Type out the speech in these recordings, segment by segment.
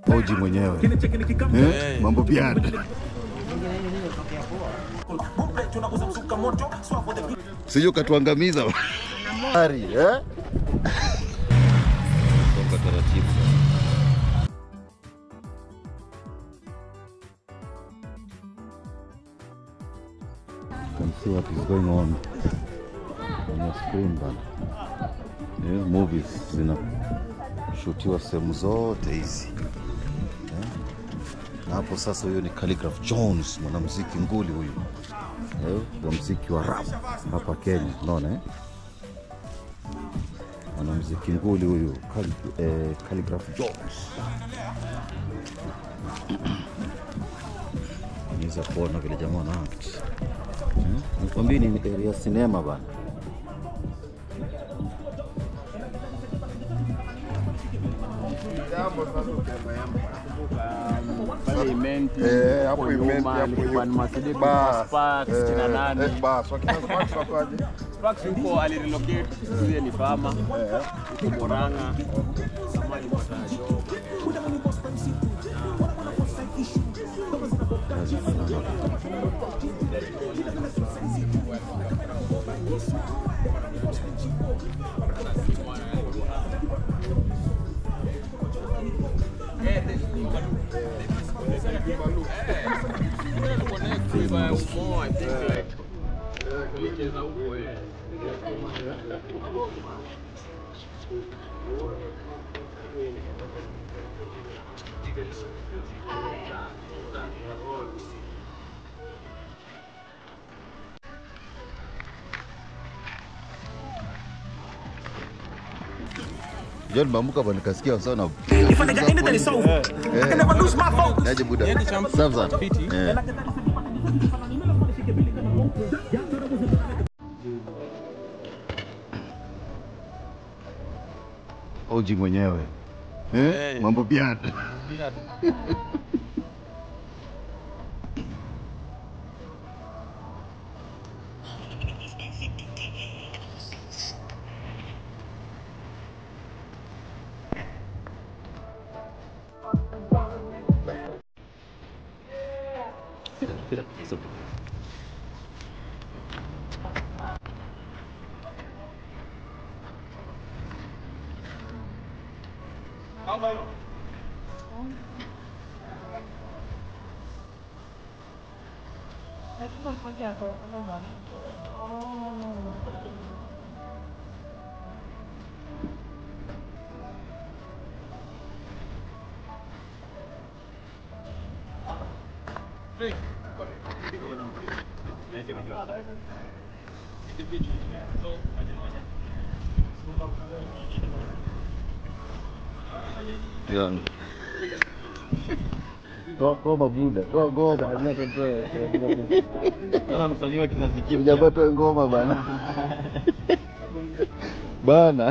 Oji mwenyewe eh? Mambo piano sije ukatuangamiza Ari, eh? Songa taratibu. You can see what is going on on your screen bana. Yeah, movies zinashutiwa sehemu zote hizi Eh? na hapo sasa, huyo ni Khaligraph Jones, mwanamuziki nguli huyu eh, wa muziki wa rap hapa Kenya, unaona eh? mwanamuziki nguli huyu Khali- eh, Khaligraph Jones. Unaweza kuona vile jamaa wana act eh? Nikwambie ni area ya sinema bana. Parliament, Eh, hapo huko imenti nyuma hapo alikuwa ni hiyo. Mercedes Bas, Spark eh, 68. eh, bas, wakina Sparks wakaje? Sparks huko alirelocate, yeye ni fama huko Moranga. Kama alipata job. Kazi sana. John Bambuka bwana nikasikia sana. If a nigga anything is over, I can never lose my focus. Naje buda. Safi sana. Eh. Oji mwenyewe. Eh? Mambo piano. Young. Toa ngoma buda, toa ngoma. Jamaa toe ngoma bana. Bana.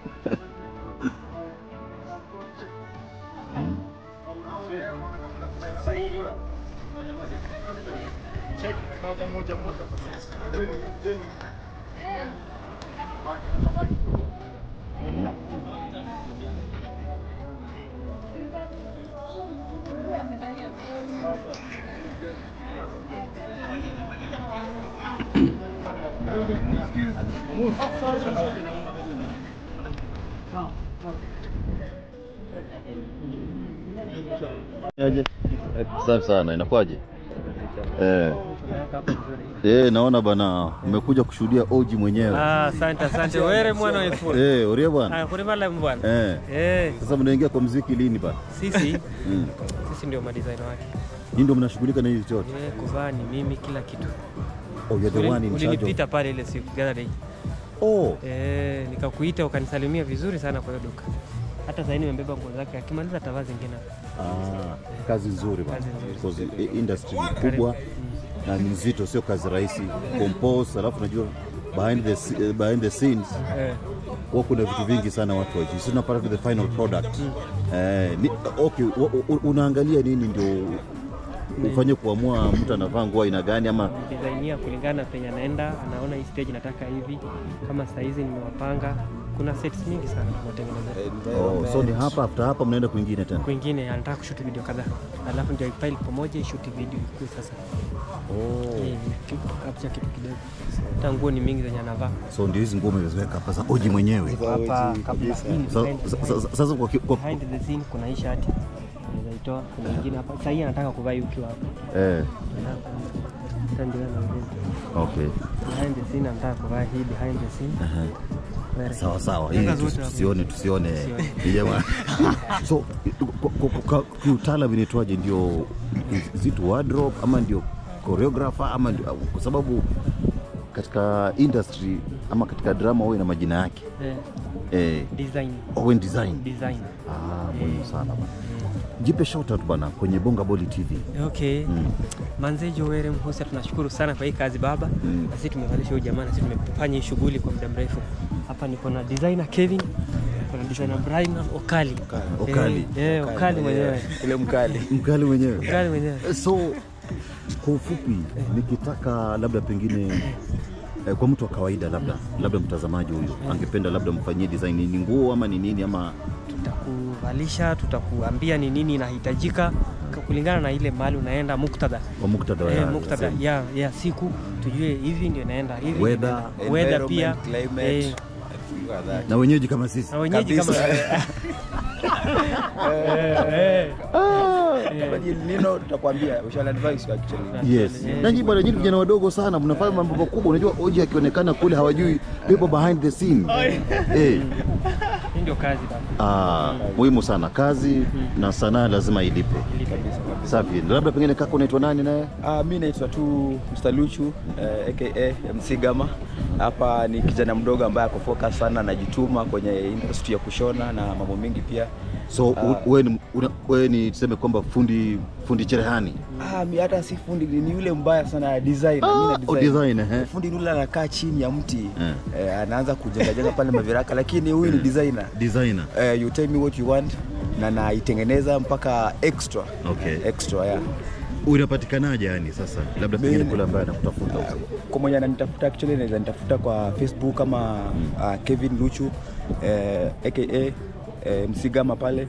Safi sana, inakuwaje? Eh. Eh, naona bana umekuja kushuhudia Oji mwenyewe. Ah, asante asante were mwana wefu Eh, uria bwana. Ah, kuri mala mbwana Eh. eh Sasa mnaingia kwa muziki lini bana? sisi Mm. sisi ndio madesign wake Hii ndio mnashughulika na hizi chote. eh kuvaa ni mimi kila kitu Oh, you're the Uli- one in charge. ulinipita Of... pale ile siku the other day Oh, eh nikakuita ukanisalimia vizuri sana kwa hiyo duka hata sasa nimebeba nguo zake akimaliza atavaa zingine ah, kazi nzuri bana. Kazi nzuri. Because i- industry ni kubwa na ni nzito, sio kazi rahisi. Compose, alafu unajua behind the sce- eh, behind the scenes eh huwa kuna vitu vingi sana watu wajui. Sisi tunapata the final product. Eh, ni, okay, wa- u- unaangalia nini ndio ufanye kuamua mtu anavaa nguo aina gani ama designia kulingana na penye anaenda, anaona hii stage nataka hivi. Kama saa hizi nimewapanga, kuna sets mingi sana tunatengeneza. oh, so ni hapa after hapa mnaenda kwingine tena Kwingine anataka kushuti video kadhaa, alafu ndio ipile pamoja ishuti video ikue sasa. oh. Eh, capture kitu kidogo. Hata nguo ni mingi zenye anavaa so ndio hizi nguo umeziweka hapa za oji mwenyewe hapa kabla. Hii ni Sa- behind- sa- sa- sasa kwa, ki- kwa, behind the scene kuna hii shati unaweza itoa, kuna ingine hapa. Sasa hii anataka kuvaa hii ukiwa hapa. eh, Sasa ndio anaongeza. okay Behind the scene anataka kuvaa hii behind the scene. Aha. Very- sawa sawa hii Sasa tusi- zote hapo. tusione tusione Tusione. Ni jamaa so kwa- kwa- kwa- kiutaalam inaitwaje ndio zitu wardrobe ama ndio choreographer ama ndio kwa sababu katika industry ama katika drama huwa ina majina yake Eh, eh, design Owen design design ah, muhimu sana bana jipe shout out bana kwenye Bonga Boli TV okay manze Joel Mhusia tunashukuru sana kwa hii kazi baba Mm. na sisi tumevalisha huyu jamaa na sisi tumefanya hii shughuli kwa muda mrefu hapa niko na designer Kevin kuna designer Brian Okali Okali. eh, eh, Okali mwenyewe Ule mkali. mkali mwenyewe Okali mwenyewe so kwa ufupi nikitaka labda pengine eh, kwa mtu wa kawaida labda labda mtazamaji huyu angependa labda mfanyie design ni nguo ama ni nini ama tutakuvalisha tutakuambia ni nini inahitajika kulingana na ile mahali unaenda muktadha kwa muktadha wa eh, ya- muktadha ya- ya, ya siku tujue hivi ndio inaenda hivi ndio Weather. inaenda. weather pia Environment, climate, eh, and things like that. na wenyeji kama sisi na wenyeji kama Kabisa. Eh, eh. But Nino tutakwambia, we shall advise you actually. yes Eh, nanyi bwana nyinyi vijana wadogo sana mnafanya mambo makubwa unajua oji akionekana kule hawajui people behind the scene eh hii ndio kazi baba ah, muhimu sana kazi na sanaa lazima ilipe safi labda pengine kaka unaitwa nani naye Uh, mi naitwa tu Mr. Luchu eh, aka MC Gama. Hapa ni kijana mdogo ambaye ako focus sana, anajituma kwenye industry ya kushona na mambo mengi pia. so u- wewe ni, una- wewe ni tuseme kwamba fundi fundi cherehani Ah, mi hata si fundi, ni yule mbaya sana designer. Ah, mi na oh, design, eh. Fundi yule anakaa chini ya mti Eh. eh, anaanza kujenga jenga pale maviraka, lakini huyu ni designer. designer Eh, you tell me what you want na naitengeneza mpaka extra Okay. extra yeah. unapatikanaje yani sasa labda pengine Mimi- kule ambaye anakutafuta huko kwa mwenye ananitafuta actually naweza nitafuta kwa facebook kama uh, kevin luchu eh, aka eh, msigama pale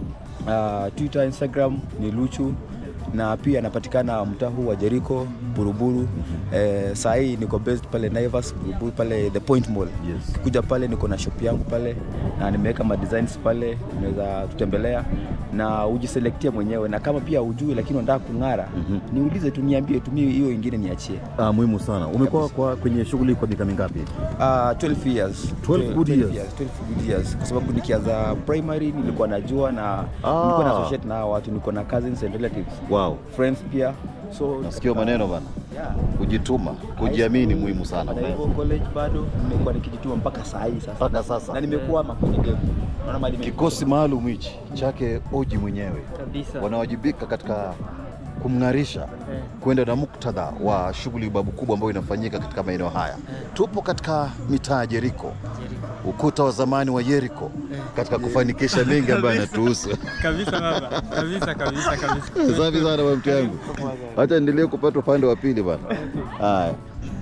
uh, twitter instagram ni luchu na pia anapatikana mtaa huu wa jeriko buruburu eh, saa hii niko based pale naivas buruburu pale the point mall Yes. kuja pale niko na shop yangu pale na nimeweka ma designs pale unaweza tutembelea na ujiselektia mwenyewe na kama pia ujui lakini unataka kung'ara niulize tu niambie tumie hiyo ingine niachie ah, muhimu sana umekuwa kwa kwenye shughuli kwa miaka mingapi Uh, 12 years 12 good years. 12 good years kwa sababu nikianza primary nilikuwa najua na Ah. nilikuwa na associate na hao watu niko na cousins and relatives wow friends pia so nasikia maneno bana yeah. kujituma kujiamini muhimu sana na hivyo college bado nimekuwa nikijituma mpaka saa hii sasa mpaka sasa na nimekuwa kwenye game naona mali kikosi maalum hichi chake oji mwenyewe kabisa wanawajibika katika kumng'arisha kwenda na muktadha wa shughuli babu kubwa ambayo inafanyika katika maeneo haya. Tupo katika mitaa ya Jeriko, ukuta wa zamani wa Yeriko, katika kufanikisha mengi ambayo yanatuhusu. kabisa baba kabisa kabisa kabisa Safi sana bwana mtu yangu, hata endelee kupata upande wa pili bwana. Haya,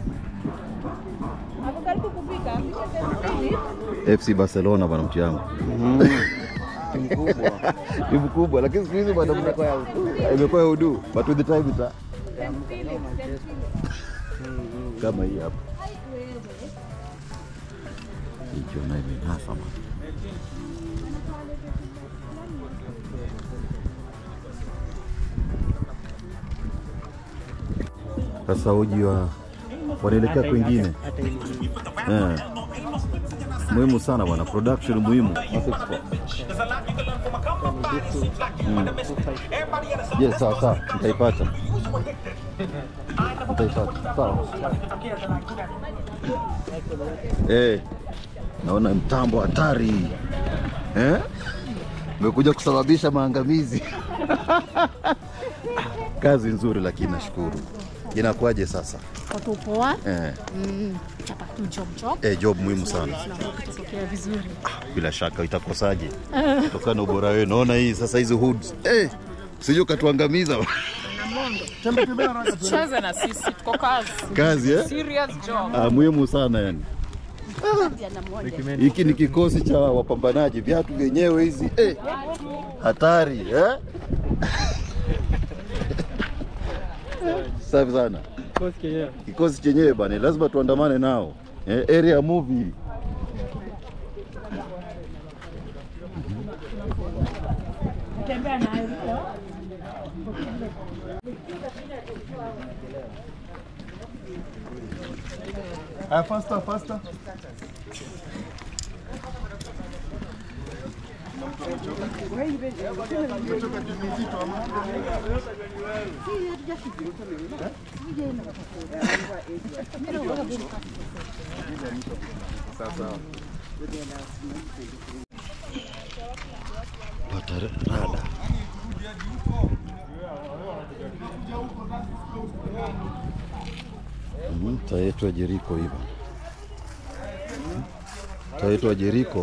Hapo karibu kupika, apike mbili. FC Barcelona bwana mtu yangu ni mkubwa, lakini siku hizi bwana imekuwa ya udu, but with the time ita kama hii hapa hicho nayo imenasa bwana. Sasa uji wa wanaelekea kwingine hata ili eh. Muhimu sana bwana, production muhimu. Yes, sawa sawa, nitaipata nitaipata, sawa. Eh, naona mtambo hatari eh? Umekuja kusababisha maangamizi. Kazi nzuri, lakini nashukuru. Inakuwaje sasa? watu poa Eh, mm, chapa tu job job eh, job muhimu sana. tunakuwa kutokea vizuri bila shaka itakosaje kutokana na ubora wenu. Naona hii sasa hizi hoods eh, sijui ukatuangamiza Cheze na sisi, tuko kazi. Kazi eh? Serious job. Ah, muhimu sana yani. Hiki ni kikosi cha wapambanaji, viatu vyenyewe hizi eh, hatari eh? Safi sana kikosi chenyewe bana, lazima tuandamane nao eh, area movie Ah, faster, faster. pata rada. Mhm, Taitwa Jeriko hivyo, taitwa Jeriko.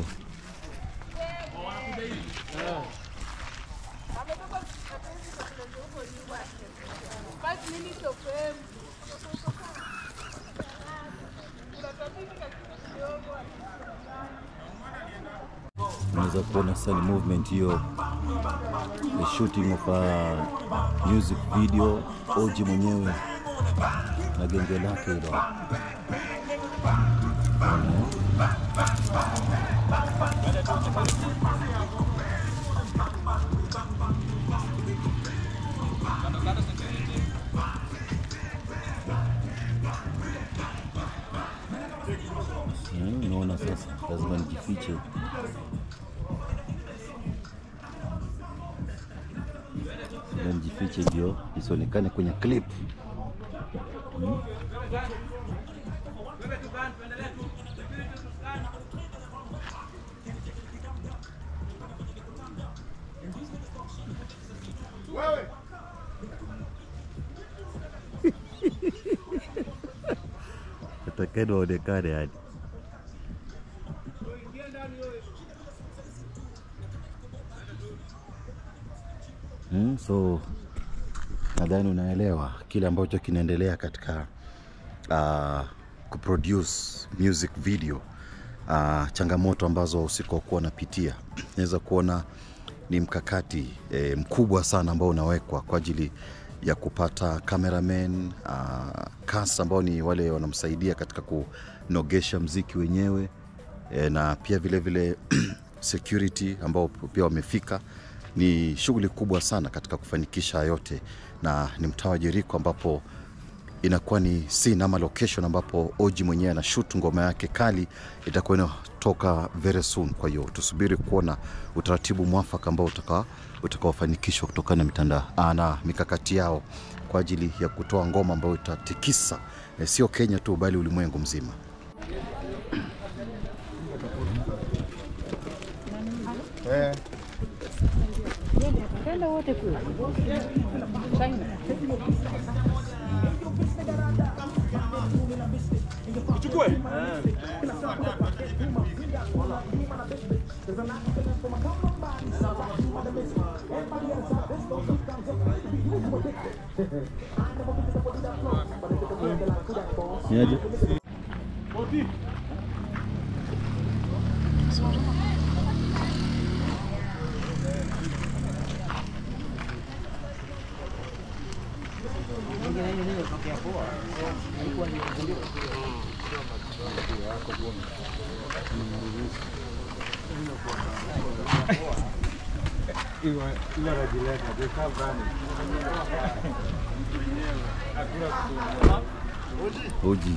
Unaweza kuona sasa ni movement hiyo, the shooting of a music video, Oji mwenyewe na genge lake hilo. Mm, Unaona sasa, lazima nijifiche. Lazima nijifiche ndio isionekane kwenye clip. Mm. Atakeni waonekane yani. Mm, so nadhani unaelewa kile ambacho kinaendelea katika uh, kuproduce music video uh, changamoto ambazo wahusika wakuwa wanapitia. Naweza kuona ni mkakati eh, mkubwa sana ambao unawekwa kwa ajili ya kupata cameraman uh, cast ambao ni wale wanamsaidia katika kunogesha mziki wenyewe eh, na pia vile vile security ambao pia wamefika ni shughuli kubwa sana katika kufanikisha yote, na ni mtaa wa Jeriko ambapo inakuwa ni scene ama location ambapo Oji mwenyewe ana shoot ngoma yake kali itakuwa inatoka very soon. Kwa hiyo tusubiri kuona utaratibu mwafaka ambao utaka utakaofanikishwa kutokana na mitandao ah, na mikakati yao kwa ajili ya kutoa ngoma ambayo itatikisa eh, sio Kenya tu bali ulimwengu mzima. Eh. Niaje? Oji.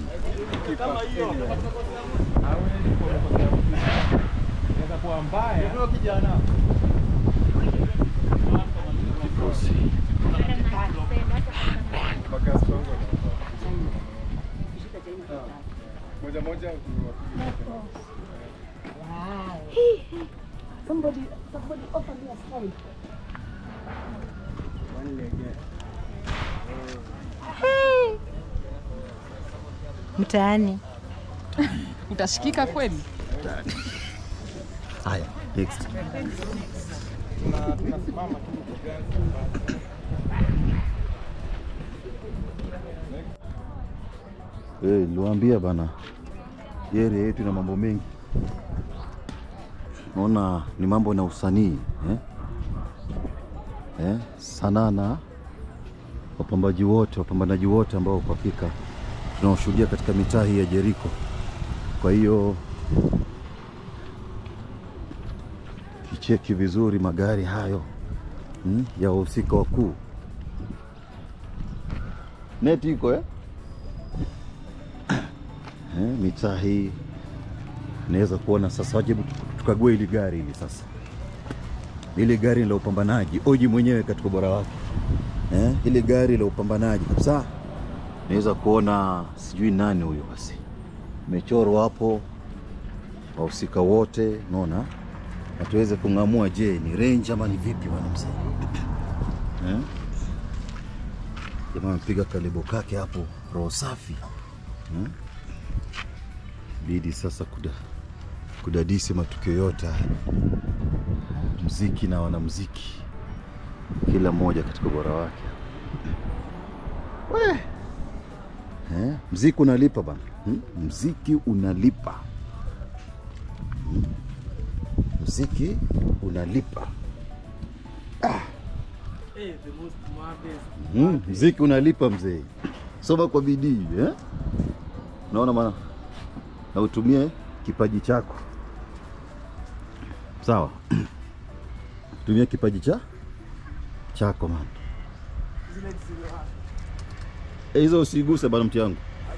Kikosi. Moja moja mtaani. Utashikika kweli? Haya, next. Eh, niliwaambia bana, hii area yetu ina mambo mengi. Naona ni mambo na usanii eh? Eh, sanaa na wapambaji wote, wapambanaji wote ambao kwa hakika tunaoshuhudia katika mitaa hii ya Jericho. Kwa hiyo kicheki vizuri magari hayo hmm, ya wahusika wakuu. Neti iko eh? Eh, mitaa hii naweza kuona sasa. Wajibu tukague ili gari hili sasa, ili gari la upambanaji, Oji mwenyewe katika ubora wake eh, ili gari la upambanaji kabisa. Naweza kuona sijui nani huyo, basi imechorwa hapo wahusika wote, naona na tuweze kung'amua, je, ni range ama ni vipi bwana mzee eh? Jamaa amepiga kalibo kake hapo, roho safi hmm? Bidi sasa kuda, kudadisi matukio yote haya, mziki na wanamziki, kila mmoja katika ubora wake. We eh, mziki unalipa bana hmm? Mziki unalipa hmm? Mziki unalipa Mm, mziki unalipa mzee, soma kwa bidii eh? Naona maana na utumie kipaji chako sawa. Tumia kipaji cha chako man. Eh, hizo usiguse bana, mti yangu.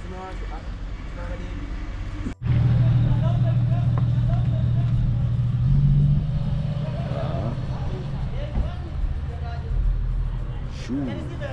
Shoo.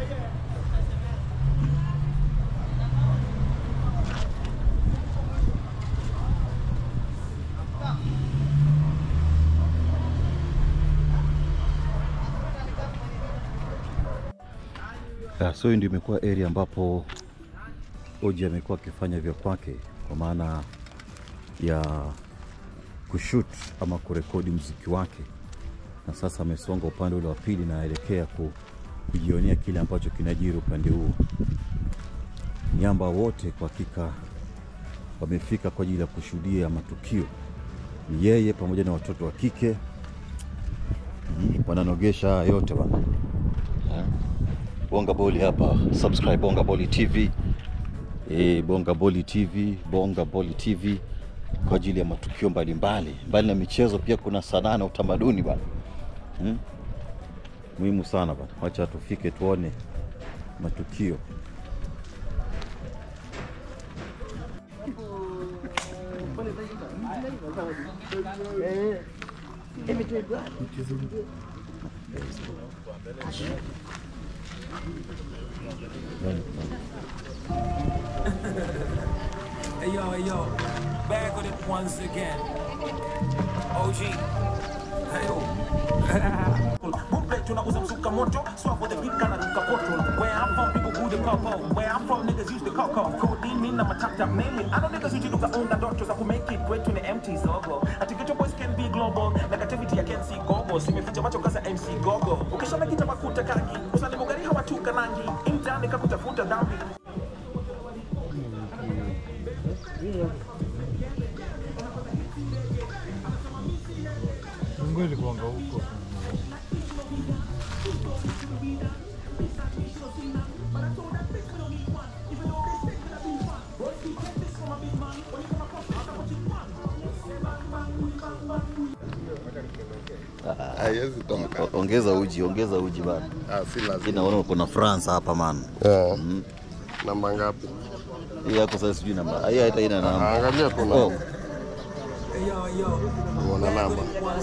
Ya, so hii ndio imekuwa area ambapo Oji amekuwa akifanya vya kwake kwa maana ya kushoot ama kurekodi mziki wake, na sasa amesonga upande ule wa pili na aelekea ku, kujionea kile ambacho kinajiri upande huu. Miamba wote kwa hakika wamefika kwa ajili ya kushuhudia matukio, ni yeye pamoja na watoto wa kike mm, wananogesha haya yote bana. Bonga Boli hapa, subscribe Bonga Boli TV. E, Bonga Boli TV, Bonga Boli TV kwa ajili ya matukio mbalimbali mbali na michezo, pia kuna sanaa na utamaduni bana hmm? Muhimu sana bana, wacha tufike tuone matukio. Hey yo, hey yo, back with it once again. OG. Hey yo. Bootleg tunauza msuka moto, swap with the beat kana ruka koto. Where I'm from, people good popo. Where I'm from, niggas use the coco. Codeine mean I'm a top top mainly. I know niggas usually look unga doctors za make it kwetu ni empty zogo. Ati ghetto boys can be global. Negativity I can see gogo. Simeficha macho kasa MC gogo. Ukishona kita makuta kangi. Usani mugari hawatuka nangi. Intani kakutafuta dhambi. haiwezi toka. O- Ongeza uji, ongeza uji bana. Ah, si Lakini lazima. naona kuna France hapa man. Eh. Namba ngapi? Hii yako sasa sijui namba. Hii hata ina namba. Angalia tu Oh, namba. Uona namba.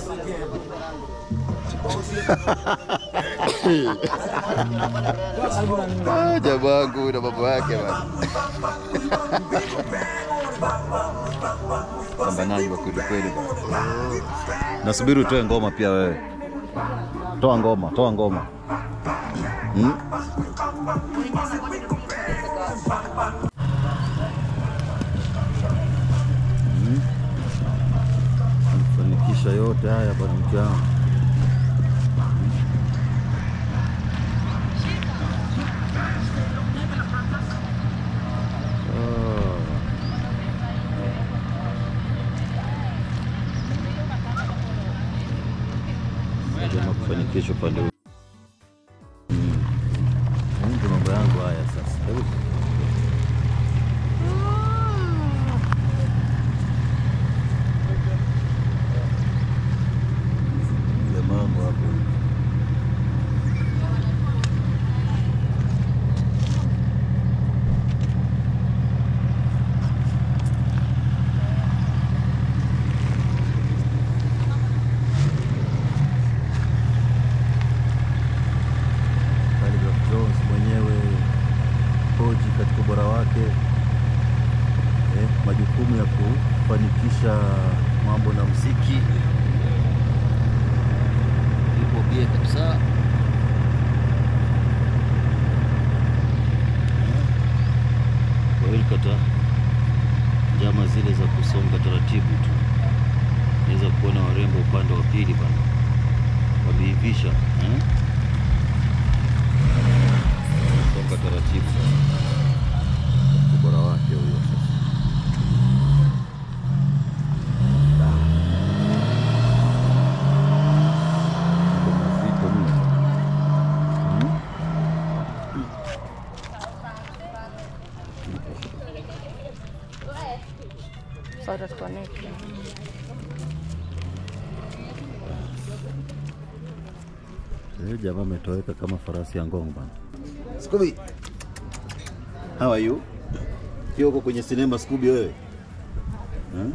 ah, jamangu na mambo yake bana. Pambanaji wa kweli kweli bana. Nasubiri utoe ngoma pia wewe. Toa ngoma, toa ngoma. Hmm? Hmm? Fanikisha yote haya bwana mke wangu. Ah. kesho pande huu. Mm. Haya Ndio mambo yangu haya sasa. Hebu ile mambo hapo. Khaligraph Jones mwenyewe hoji katika ubora wake eh, majukumu ya kufanikisha mambo na mziki ipo bie kabisa. Kwa hiyo kata njama zile za kusonga taratibu tu, naweza kuona warembo upande wa pili bana wameivisha eh? songa taratibu ubora wake huyo sasa. Mambo mazito mno. Hmm? Sasa tutaconnect. Eh, jamaa ametoweka kama farasi ya ngong bana. Scooby. How are you? Pia uko kwenye sinema Scooby wewe? Hmm?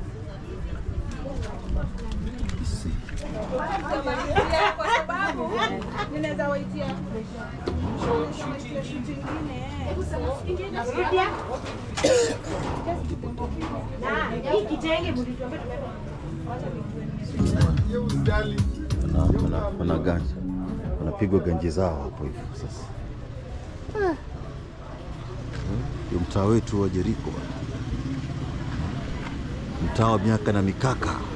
Isi. Kwa sababu ninaweza waitia Wana, wana, wana ganja. Wanapigwa ganji zao hapo hivyo sasa. Eh, Ndio mtaa wetu wa Jeriko bana. Mtaa wa miaka na mikaka.